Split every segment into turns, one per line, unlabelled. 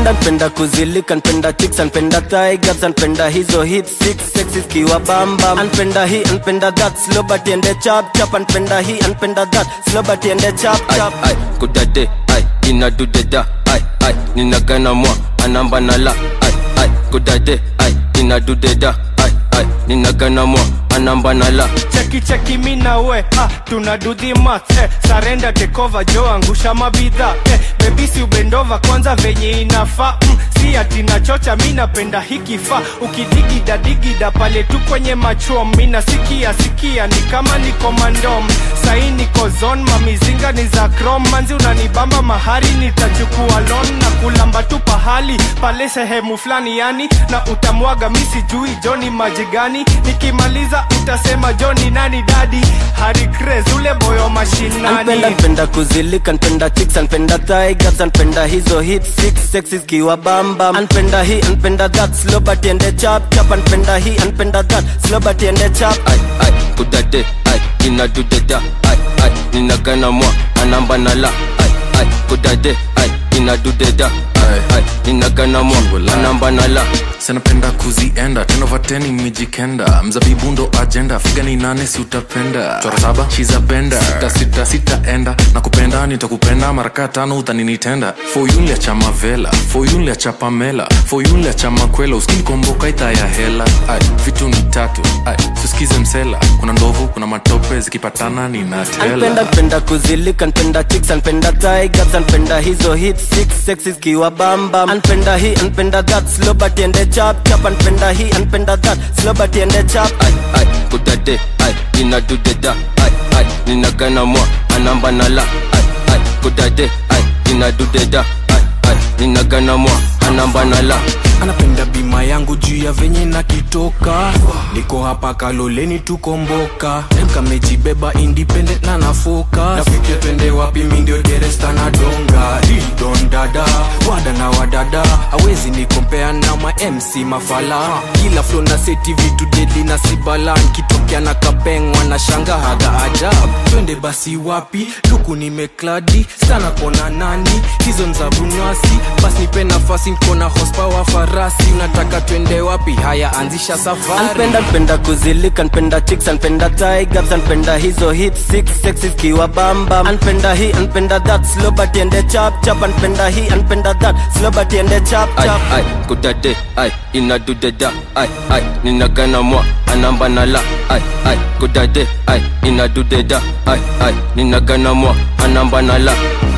anpenda npenda kuzilika npenda chicks anpenda thigh gaps anpenda hizo hip six sexy kiwa bamba anpenda hii anpenda that slow but ende chap chap anpenda hii anpenda that slow but ende chap chap
ai kudade ai inadudeda ai ai ninagana mwa anamba nala ai ai kudade ai inadudeda ai ai ninagana mwa anamba nala
cheki cheki mi na we ah, tuna do the math eh, sarenda tekova jo angusha mabidha eh, bebisi ubendova kwanza venye inafaa mm, si ati nachocha mi napenda hikifaa ukidigida digida pale tu kwenye machom mi nasikia sikia ni kama niko mandom sai niko zon mamizinga ni za krom manzi unanibamba mahari nitachukua lon na kulamba tu pahali pale sehemu fulani yani na utamwaga mi sijui joni maji gani nikimaliza utasema joni nani dadi hari Craze, ule boyo mashinani
anpenda npenda kuzilika npenda chicks anpenda thigh gaps anpenda hizo hip six sexy kiwa bamba anpenda hii anpenda that slow but ende chap chap anpenda hii anpenda that slow but ende chap
ai ai kudade ai inadudeda ai ai ninagana mwa anamba nala ai ai kudade ai inadudeda ai ai ninagana mwa anamba nala
sanapenda kuzienda tenovateni mijikenda mzabibu ndo ajenda figa ni nane si utapenda chora saba shiza benda sita sita sitaenda na kupenda nitakupenda maraka tano utaninitenda foyunlia cha mavela foyunlia cha pamela foyunlia cha makwela uskinikomboka ita ya hela ai vitu ni tatu ai susikize msela kuna ndovu kuna matope zikipatana
anpenda
ninatela
npenda kuzilika npenda chicks anpenda thigh gaps anpenda hizo hip six sexy kiwa bamba anpenda hii anpenda that slow but ende chap chap anpenda hii anpenda that slow but ende chap
ai ai kudade ai inadudeda ai ai ninagana mwa anamba nala ai ai kudade ai inadudeda ai ai ninagana mwa anamba nala
anapenda bima yangu juu ya venye nakitoka niko hapa kaloleni tukomboka kamejibeba independent na nafoka nafikia twende wapi mindio deresta na donga don dada wada na wadada awezi nikompea na ma mc mafala kila flo na seti vitu deli na sibalan kitokea na kapengwa na shanga haga ajab twende basi wapi luku nimekladi sana kona nani hizo nza bunywasi basi nipe nafasi nkona hospawa farasi unataka twende wapi haya anzisha safari
anpenda npenda kuzilika npenda chicks anpenda thigh gaps anpenda hizo hip six sexy kiwa bamba anpenda hii anpenda that slow but ende chap chap anpenda hii anpenda that slow but ende chap
ai
chap
ai kudade ai inadudeda ai ai ninagana mwa anamba nala ai ai kudade ai inadudeda ai ai ninagana mwa anamba nala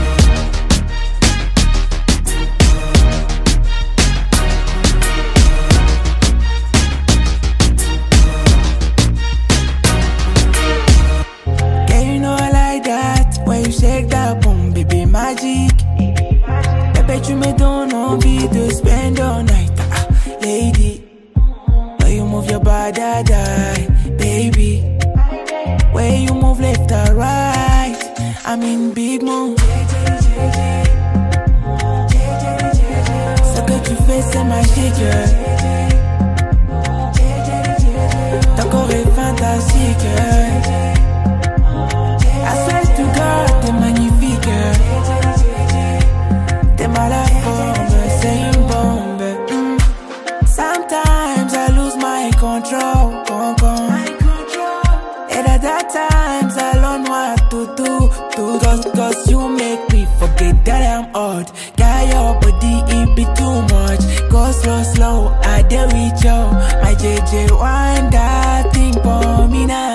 Girl, you know I like that. When you shake that boom, baby, magic. Baby, tu me donnes envie de spend all night. Ah, lady, when you move your body, die, baby. When you move left or right, I'm in big mood. Ce que tu fais, c'est magique. Ton corps est fantastique. I swear to God, t'es magnifique. T'es mal à forme, c'est une bombe. Mm. Sometimes I lose my control. Con, con. And at that times I don't know what to do. do. Cause, cause you make me forget that I'm odd. Got your body, it be too much. Go slow, slow, I dare with you. My JJ, wind that thing for me now.